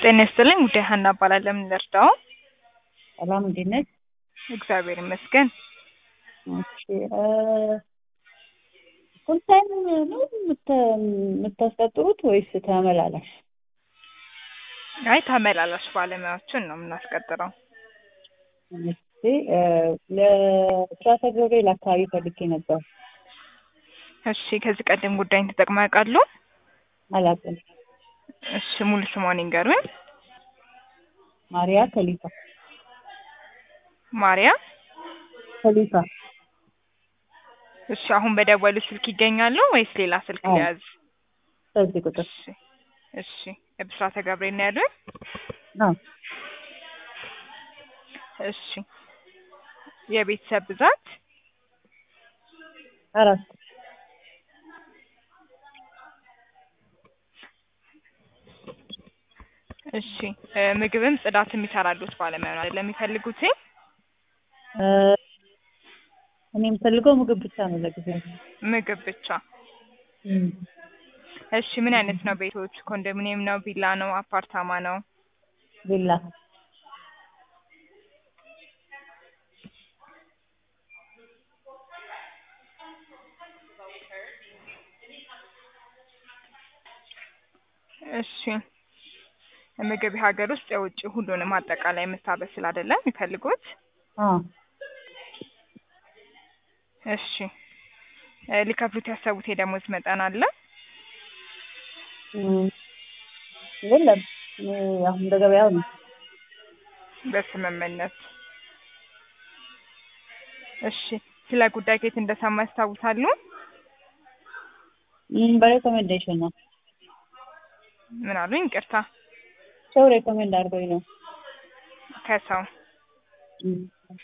ጤና ይስጥልኝ ጉዳይ ሀና እባላለሁ። ምን ልርዳው? ሰላም እንዴት ነሽ? እግዚአብሔር ይመስገን። እሺ ፉል ታይም ነው የምታ- የምታስቀጥሩት ወይስ ተመላላሽ? አይ ተመላላሽ ባለሙያዎችን ነው የምናስቀጥረው። እሺ እ ለስራተ ገብርኤል አካባቢ ፈልጌ ነበር። እሺ ከዚህ ቀደም ጉዳይን ተጠቅመው ያውቃሉ? አላውቅም። እሺ ሙሉ ስሟን ይንገሩኝ። ማሪያ ከሊፋ ማርያ። ከሊፋ እሺ አሁን በደወሉ ስልክ ይገኛሉ ወይስ ሌላ ስልክ አዎ። ሊያዝ? በዚህ ቁጥር እሺ እሺ ብስራተ ገብርኤል ነው ያሉኝ? አዎ እሺ የቤተሰብ ብዛት አራት እሺ እ ምግብም ጽዳትም ይሰራሉት ባለሙያ ነው አይደለም የሚፈልጉት? እ እኔ የምፈልገው ምግብ ብቻ ነው ለጊዜው። ምግብ ብቻ። እም። እሺ ምን አይነት ነው ቤቶች? ኮንዶሚኒየም ነው? ቪላ ነው? አፓርታማ ነው? ቪላ እሺ ምግብ የሀገር ውስጥ የውጭ ሁሉንም አጠቃላይ የምታበስል አይደለም የሚፈልጉት? አዎ እሺ እ ሊከፍሉት ያሰቡት የደሞዝ መጠን አለ? እም። የለም እኔ አሁን እንደ ገበያው ነው። በስምምነት እሺ ስለ ጉዳይ ከየት እንደሰማ ያስታውሳሉ? እም በሬኮሜንዴሽን ነው። ምን አሉኝ? ይቅርታ ሰው ሬኮሜንድ አድርጎኝ ነው። ከሰው እም።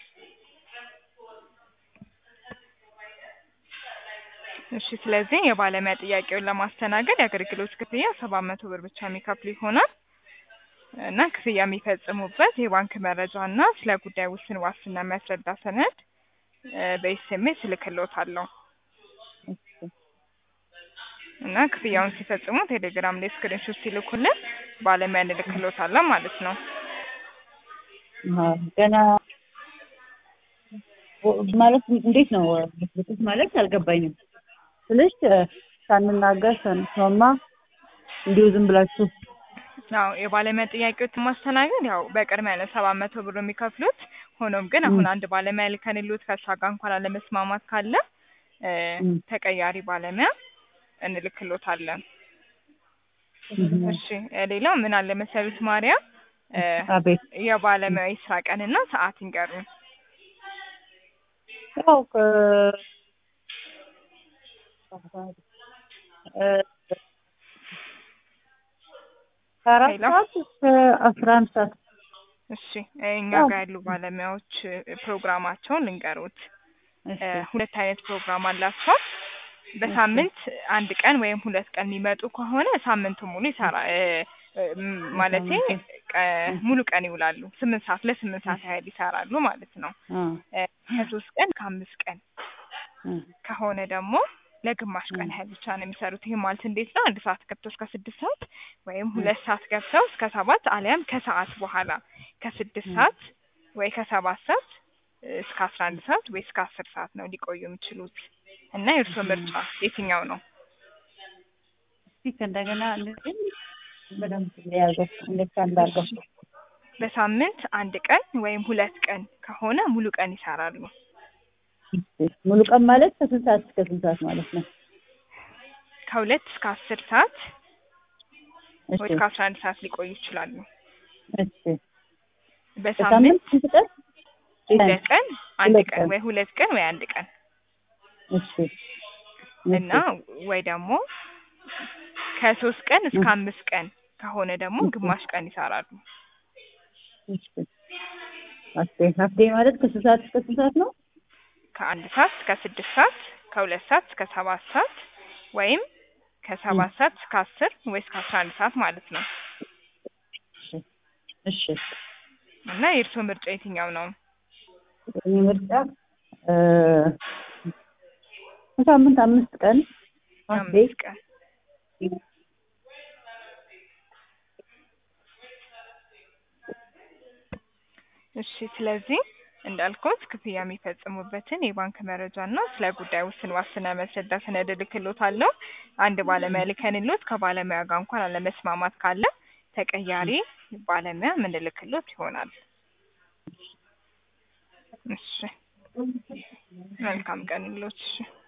እሺ ስለዚህ የባለሙያ ጥያቄውን ለማስተናገድ የአገልግሎት ክፍያ ሰባት መቶ ብር ብቻ የሚከፍሉ ይሆናል እና ክፍያ የሚፈጽሙበት የባንክ መረጃ እና ስለ ጉዳይ ውስን ዋስትና የሚያስረዳ ሰነድ እ በኤስኤምኤስ እልክልዎታለሁ እና ክፍያውን ሲፈጽሙ ቴሌግራም ላይ ስክሪንሾት ሲልኩልን ባለሙያ እንልክልዎታለን ማለት ነው። አዎ ገና ወ- ማለት እንዴት ነው ልትልኩት ማለት አልገባኝም። ስልሽ እ ሳንናገር ሳንስማማ እንዲሁ ዝም ብላችሁ አዎ የባለሙያ ጥያቄዎችን ማስተናገድ ያው በቅድሚያ ነው ሰባት መቶ ብር የሚከፍሉት። ሆኖም ግን አሁን ም። አንድ ባለሙያ ልከንልዎት ከእሷ ጋር እንኳን አለመስማማት ካለ እ ም። ተቀያሪ ባለሙያ እንልክልዎታለን። እም። እሺ እ ሌላው ምን አለ መሰሉት ማርያ እ አቤት የባለሙያ የስራ ቀንና ሰዓት ይንገሩን። ያው ከ እ ከአራት ሄሎ። ሰዓት እስከ አስራ አንድ ሰዓት እሺ እኛ አዎ። ጋር ያሉ ባለሙያዎች እ ፕሮግራማቸውን ልንገሩት። እሺ እ ሁለት አይነት ፕሮግራም አላቸው። በሳምንት አንድ ቀን ወይም ሁለት ቀን የሚመጡ ከሆነ ሳምንቱን ሙሉ ይሰራ እ እ ም- ማለቴ ቀ- ሙሉ ቀን ይውላሉ። ስምንት ሰዓት ለስምንት ሰዓት ያህል ይሰራሉ ማለት ነው። አ እ ከሶስት ቀን ከአምስት ቀን እ ከሆነ ደግሞ ለግማሽ ቀን ያህል ብቻ ነው የሚሰሩት። ይህ ማለት እንዴት ነው? አንድ ሰዓት ገብተው እስከ ስድስት ሰዓት ወይም ሁለት ሰዓት ገብተው እስከ ሰባት አሊያም ከሰዓት በኋላ ከስድስት ም። ሰዓት ወይ ከሰባት ሰዓት እ እስከ አስራ አንድ ሰዓት ወይ እስከ አስር ሰዓት ነው ሊቆዩ የሚችሉት እና የእርስዎ ምርጫ የትኛው ነው? እስቲ ከእንደገና እንደዚህ በደንብ የያዘው እንዴት እንዳርገው እሺ። በሳምንት አንድ ቀን ወይም ሁለት ቀን ከሆነ ሙሉ ቀን ይሰራሉ። ሙሉ ቀን ማለት ከስንት ሰዓት እስከ ስንት ሰዓት ማለት ነው? ከሁለት እስከ አስር ሰዓት እሺ ወይ እስከ አስራ አንድ ሰዓት ሊቆዩ ይችላሉ። እሺ በሳምንት በሳምንት ስንት ቀን? ሁለት ቀን አንድ ሁለት ቀን ቀን። ወይ ሁለት ቀን ወይ አንድ ቀን እሺ እና ወይ ደግሞ ከሶስት ቀን እስከ ም። አምስት ቀን ከሆነ ደግሞ እሺ። ግማሽ ቀን ይሰራሉ። እሺ አስቴ አስቴ ማለት ከስንት ሰዓት እስከ ስንት ሰዓት ነው? ከአንድ ሰዓት እስከ ስድስት ሰዓት ከሁለት ሰዓት እስከ ሰባት ሰዓት ወይም ከሰባት ሰዓት እስከ አስር ወይ እስከ አስራ አንድ ሰዓት ማለት ነው። እሺ እና የእርስዎ ምርጫ የትኛው ነው? የእኔ ምርጫ እ በሳምንት አምስት ቀን አስቴ አምስት ቀን እሺ ስለዚህ እንዳልኩት ክፍያ የሚፈጽሙበትን የባንክ መረጃ እና ስለ ጉዳዩ ውስን ዋስትና የሚያስረዳ ሰነድ እልክልዎታለሁ። አንድ ባለሙያ ልከንልዎት ከባለሙያ ጋር እንኳን አለመስማማት ካለ ተቀያሪ ባለሙያ የምንልክልዎት ይሆናል። እሺ መልካም ቀን ይሁንልዎት። እሺ